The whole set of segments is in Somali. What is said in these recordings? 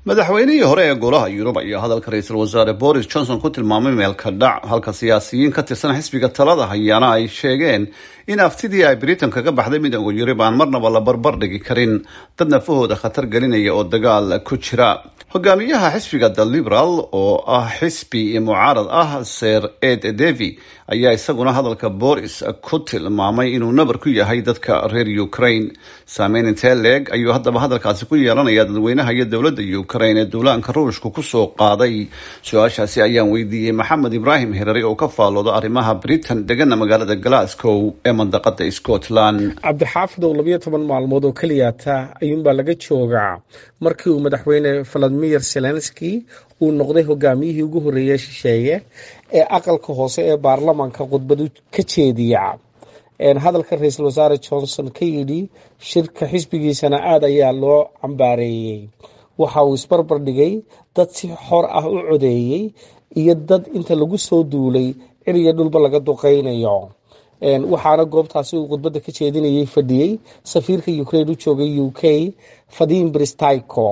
madaxweynihii hore ee golaha yurub ayaa hadalka ra-iisul wasaare boris johnson ku tilmaamay meelka dhac halka siyaasiyiin ka tirsan xisbiga talada hayaana ay sheegeen in aftidii ay britain kaga baxday midooda yurub aan marnaba la barbar dhigi karin dad nafahooda khatar gelinaya oo dagaal ku jira hogaamiyaha xisbiga the liberal oo ah xisbi mucaarad ah ser ed devy ayaa isaguna hadalka boris ku tilmaamay inuu nabar ku yahay dadka reer ukraine saameyn intee leeg ayuu haddaba hadalkaasi ku yeelanaya dadweynaha iyo dowladda ukraine ee duulaanka ruushka kusoo qaaday su-aashaasi ayaan weydiiyey maxamed ibraahim hirari oo ka faalooda arrimaha britain degana magaalada glasgow ee mandaqada scotland cabdixaafidow labayo toban maalmood oo keliyata ayuunbaa laga joogaa markii uu madaxweyne valadimir zelenski uu noqday hogaamiyihii ugu horreeyey shisheeye ee aqalka hoose ee baarlamanka khudbadu ka jeediya hadalka ra-iisul wasaare johnson ka yidhi shirka xisbigiisana aada ayaa loo cambaareeyey waxa uu isbarbar dhigay dad si xor ah u codeeyey iyo dad inta lagu soo duulay ciriyo dhulba laga duqeynayo waxaana goobtaasi uu khudbadda ka jeedinayay fadhiyey safiirka ukraine u joogay u k fadim bristyco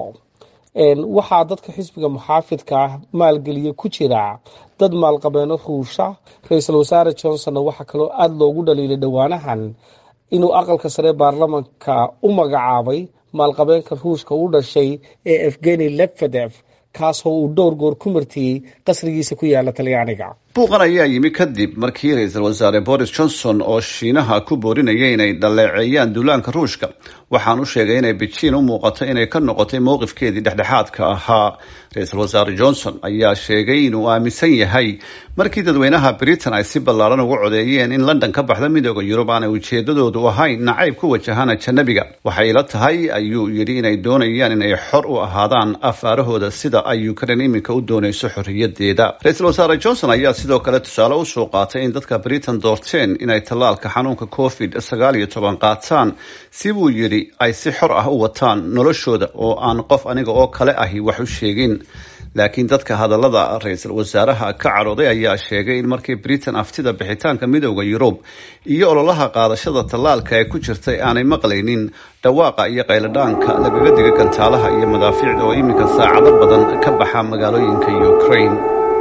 waxaa dadka xisbiga muxaafidka ah maalgeliya ku jira dad maalqabeeno ruusha ra-iisul wasaare johnsonna waxaa kaloo aada loogu dhaliilay dhowaanahan inuu aqalka sare baarlamanka u magacaabay maalqabeenka ruushka u dhashay ee evgeni lebfedef kaasoo uu dhowr goor ku martiyey qasrigiisa ku yaala talyaaniga buuqan ayaa yimi kadib markii ra-iisul wasaare boris johnson oo shiinaha ku boorinaya inay dhaleeceeyaan duulaanka ruushka waxaan u sheegay inay bejiin u muuqato inay ka noqotay mowqifkeedii dhexdhexaadka ahaa ra-iisul wasaare johnson ayaa sheegay inuu aaminsan yahay markii dadweynaha britain ay si ballaaran ugu codeeyeen in london ka baxda midooda yurub aanay ujeedadoodu ahayn nacayb ku wajahana janabiga waxay ila tahay ayuu yidhi inay doonayaan inay xor u ahaadaan afaarahooda sida ay ukraine iminka u doonayso xorriyadeeda ra-iisul wasaare johnson ayaa sidoo kale tusaale usoo qaatay in dadka britain doorteen inay tallaalka xanuunka covid sagaal iyo toban qaataan si buu yidhi ay si xor ah u wataan noloshooda oo aan qof aniga oo kale ahi wax u sheegin laakiin dadka hadallada ra-iisul wasaaraha ka cadhooday ayaa sheegay in markii britain aftida bixitaanka midooda yurub iyo ololaha qaadashada tallaalka ee ku jirtay aanay maqlaynin dhawaaqa iyo qayladhaanka lagaga diga gantaalaha iyo madaafiicda oo iminka saacado badan ka baxa magaalooyinka ukraine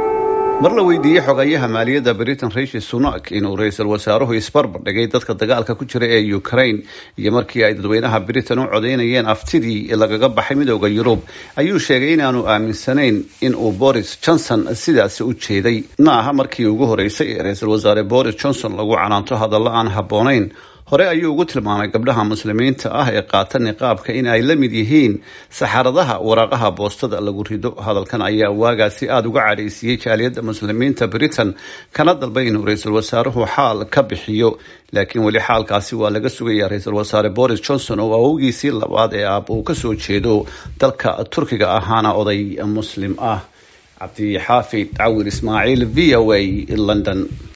mar la weydiiyey xogayaha maaliyadda britain rishi sunak inuu ra-iisul wasaaruhu isbarbar dhigay dadka dagaalka ku jira ee ukraine iyo markii ay dadweynaha britain u codeynayeen aftidii lagaga baxay midooda yurub ayuu sheegay inaanu aaminsanayn in uu boris johnson sidaasi u jeeday ma aha markii ugu horeysay ee ra-iisul wasaare boris johnson lagu canaanto hadallo aan habboonayn hore ayuu ugu tilmaamay gabdhaha muslimiinta ah ee qaata niqaabka in ay la mid yihiin saxaradaha waraaqaha boostada lagu rido hadalkan ayaa waagaasi aada uga cadhaysiiyey jaaliyadda muslimiinta britain kana dalbay inuu ra-iisul wasaaruhu xaal ka bixiyo laakiin weli xaalkaasi waa laga sugaya ra-iisul wasaare boris johnson oo awowgiisii labaad ee aab uu kasoo jeedo dalka turkiga ahaana oday muslim ah cabdixaafid cawir ismaaciil v o a london